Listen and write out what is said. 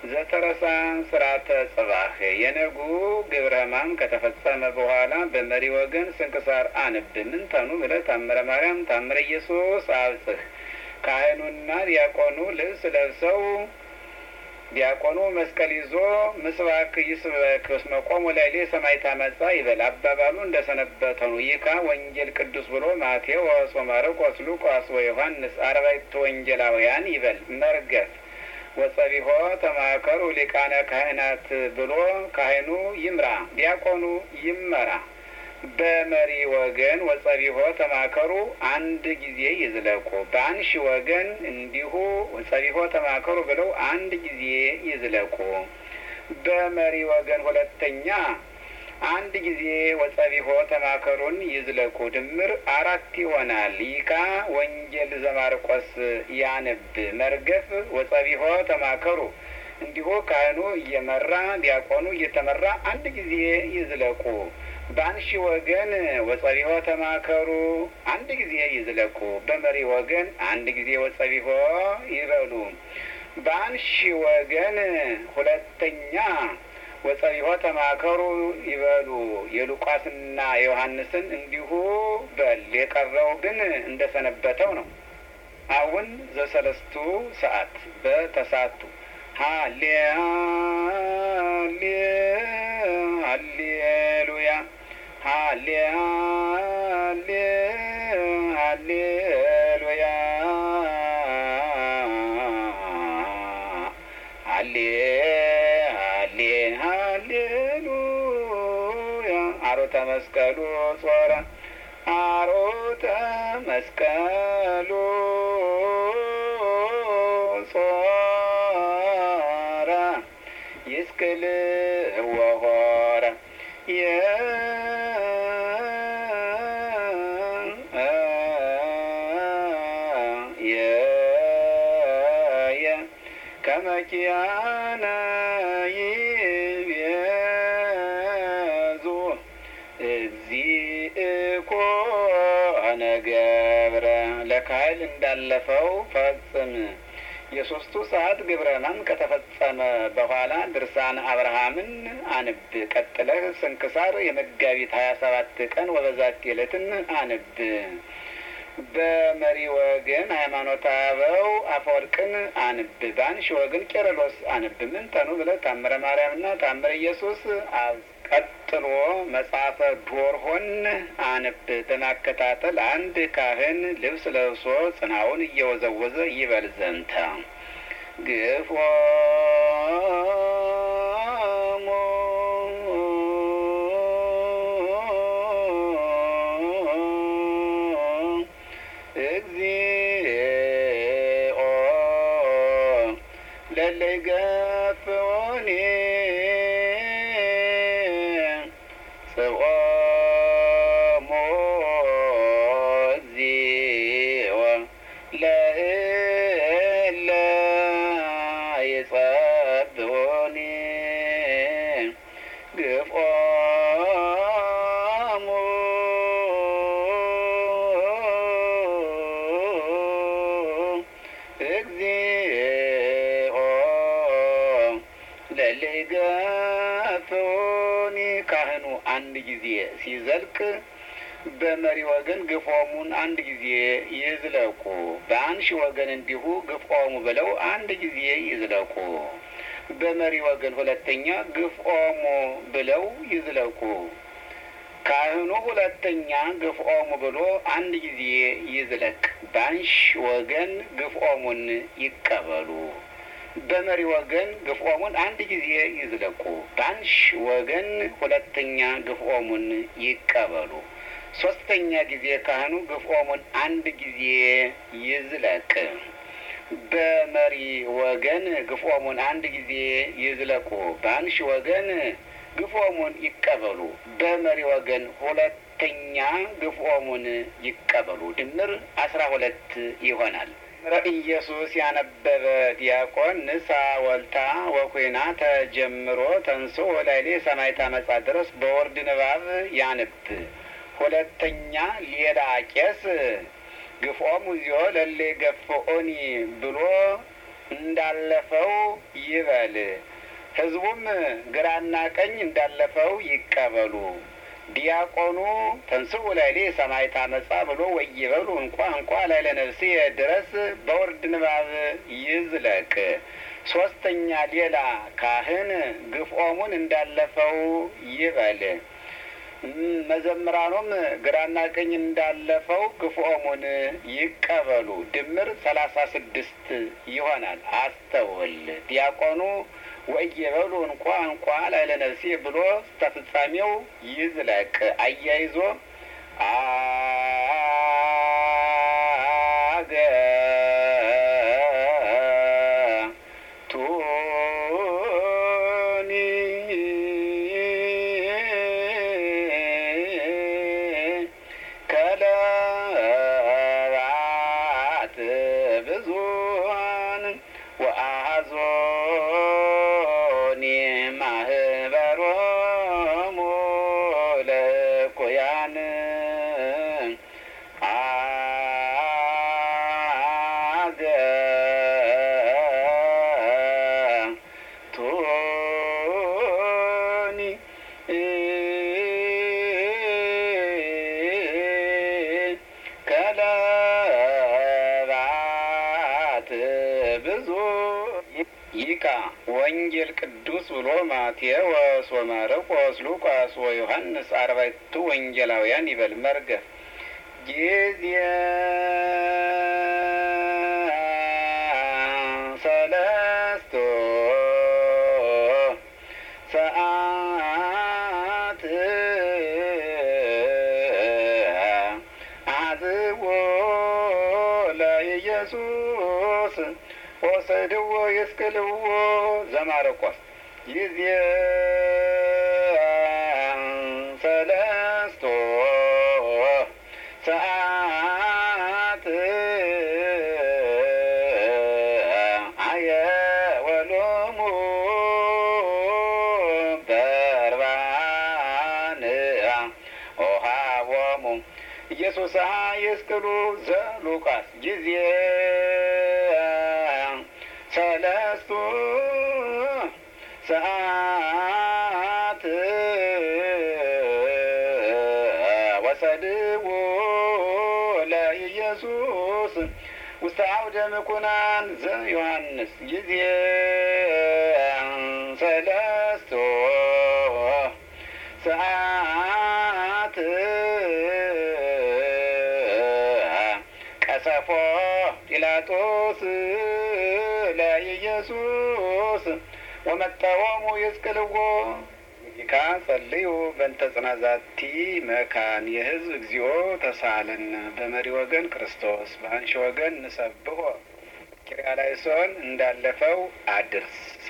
ዘተረሳ ስርዓተ ጽባህ የነጉ ግብረ ሕማም ከተፈጸመ በኋላ በመሪ ወገን ስንክሳር አንብ ምን ተኑ ብለህ ታምረ ማርያም ታምረ ኢየሱስ አብጽህ ካህኑና ዲያቆኑ ልብስ ለብሰው ዲያቆኑ መስቀል ይዞ ምስባክ ይስበክ እስመ ቆሙ ላዕሌ ሰማዕተ ዓመፃ ይበል። አባባሉ እንደ ሰነበተ ነው። ይካ ወንጌል ቅዱስ ብሎ ማቴዎስ ወማርቆስ ሉቃስ ወዮሐንስ አርባዕቱ ወንጌላውያን ይበል። መርገፍ ወጸቢሖ ተማከሩ ሊቃነ ካህናት ብሎ ካህኑ ይምራ፣ ዲያቆኑ ይመራ። በመሪ ወገን ወጸቢሖ ተማከሩ አንድ ጊዜ ይዝለቁ። በአንሺ ወገን እንዲሁ ወጸቢሖ ተማከሩ ብለው አንድ ጊዜ ይዝለቁ። በመሪ ወገን ሁለተኛ አንድ ጊዜ ወጸቢሖ ተማከሩን ይዝለቁ። ድምር አራት ይሆናል። ይካ ወንጌል ዘማርቆስ ያንብ። መርገፍ ወጸቢሖ ተማከሩ እንዲሁ ካህኑ እየመራ ዲያቆኑ እየተመራ አንድ ጊዜ ይዝለቁ። በአንሺ ወገን ወጸቢሖ ተማከሩ አንድ ጊዜ ይዝለቁ። በመሪ ወገን አንድ ጊዜ ወጸቢሖ ይበሉ። በአንሺ ወገን ሁለተኛ ወጸቢሖ ተማከሩ ይበሉ። የሉቃስና የዮሐንስን እንዲሁ በል። የቀረው ግን እንደ ሰነበተው ነው። አሁን ዘሰለስቱ ሰዓት በተሳቱ ሀሌ ሀሌ ሀሌሉያ ሀሌ ሀሌ ሀሌሉያ ሀሌ ሀሌ ሀሌሉያ አሮተ መስቀሉ ጾረ አሮተ መስቀሉ ጾረ ይስቅል ወሆረ የየ ከመኪያነ ይቤዙ እግዚእኮ ገብረ ለካህል እንዳለፈው ፈጽም የሶስቱ ሰዓት ግብረ ሕማም ከተፈጸመ በኋላ ድርሳን አብርሃምን አንብ። ቀጥለህ ስንክሳር የመጋቢት ሀያ ሰባት ቀን ወበዛት ዕለትን አንብ። በመሪ ወገን ሃይማኖተ አበው አፈወርቅን አንብ። በአንሺ ወገን ቄርሎስ አንብ። ምን ተኑ ብለህ ታምረ ማርያምና ታምረ ኢየሱስ ቀጥሎ መጽሐፈ ዶርሆን አንብ። በማከታተል አንድ ካህን ልብስ ለብሶ ጽናውን እየወዘወዘ ይበል ዘንተ ግፎ እግዚኦ ለለይገፍኦኒ ጽኦሞ እግዚኦ ለእለ ይጸብዑኒ ግፍኦሙ እግዚኦ ለሊገፍኡኒ ካህኑ አንድ ጊዜ ሲዘልቅ በመሪ ወገን ግፎሙን አንድ ጊዜ ይዝለቁ። በአንሺ ወገን እንዲሁ ግፎሙ ብለው አንድ ጊዜ ይዝለቁ። በመሪ ወገን ሁለተኛ ግፍኦሙ ብለው ይዝለቁ። ካህኑ ሁለተኛ ግፍኦሙ ብሎ አንድ ጊዜ ይዝለቅ። በአንሺ ወገን ግፍኦሙን ይቀበሉ። በመሪ ወገን ግፍኦሙን አንድ ጊዜ ይዝለቁ። በአንሺ ወገን ሁለተኛ ግፍኦሙን ይቀበሉ። ሶስተኛ ጊዜ ካህኑ ግፍኦሙን አንድ ጊዜ ይዝለቅ። በመሪ ወገን ግፍኦሙን አንድ ጊዜ ይዝለቁ። በአንሺ ወገን ግፍኦሙን ይቀበሉ። በመሪ ወገን ሁለተኛ ግፍኦሙን ይቀበሉ። ድምር አስራ ሁለት ይሆናል። ምረ ኢየሱስ ያነበበ ዲያቆን ንሳ ወልታ ወኩና ተጀምሮ ተንሶ ወላይሌ ሰማይታ መጻ ድረስ በወርድ ንባብ ያንብ። ሁለተኛ ሌላ ቄስ ግፍኦሙ ዚዮ ለሌ ገፍኦኒ ብሎ እንዳለፈው ይበል። ይበል። ሕዝቡም ግራና ቀኝ እንዳለፈው ይቀበሉ። ዲያቆኑ ተንስኡ ላዕሌ ሰማዕተ ዓመፃ ብሎ ወይበሉ እንኳ እንኳ ላዕለ ነፍሴ ድረስ በወርድ ንባብ ይዝለቅ። ሶስተኛ ሌላ ካህን ግፍኦሙን እንዳለፈው ይበል። መዘምራኑም ግራና ቀኝ እንዳለፈው ግፍኦሙን ይቀበሉ። ድምር ሰላሳ ስድስት ይሆናል። አስተውል። ዲያቆኑ ወየበሉ እንኳ እንኳ ላዕለ ነፍሴ ብሎ እስከ ፍጻሜው ይዝለቅ። አያይዞ አገ ቱኒ ከለባት ብዙኃን ወአሐዞኒ ማህበሮሙ ለእኩያን አገ ቱኒ ከለባት ብዙ ይካ ወንጌል ቅዱስ ብሎ ማቴዎስ ወማርቆስ ሉቃስ ወዮሐንስ አርባዕቱ ወንጌላውያን ይበል መርገፍ ጊዜ ሰለስቱ ሰዓት አዝዎ ለኢየሱስ ወሰድዎ ይስቅልዎ ዘማርቆስ ጊዜ ሰለስቱ ሰዓት አየወሎሙ በርባን ኦሃቦሙ ኢየሱስ ይስቅሉ ዘሉቃስ ጊዜ ሰለስቱ ሰዓት ወሰድዎ ለኢየሱስ ውስተ አውደ ምኩናን ዘዮሐንስ ጊዜ ሰለስቱ ሰዓት ቀሰፎ ጲላጦስ ለኢየሱስ ወመጠወሙ ይስቅልዎ ይካ ጸልዩ በእንተ ጽናዛቲ መካን የሕዝብ እግዚኦ ተሳለን በመሪ ወገን ክርስቶስ በአንሺ ወገን ንሰብሖ ኪርያላይሶን እንዳለፈው አድርስ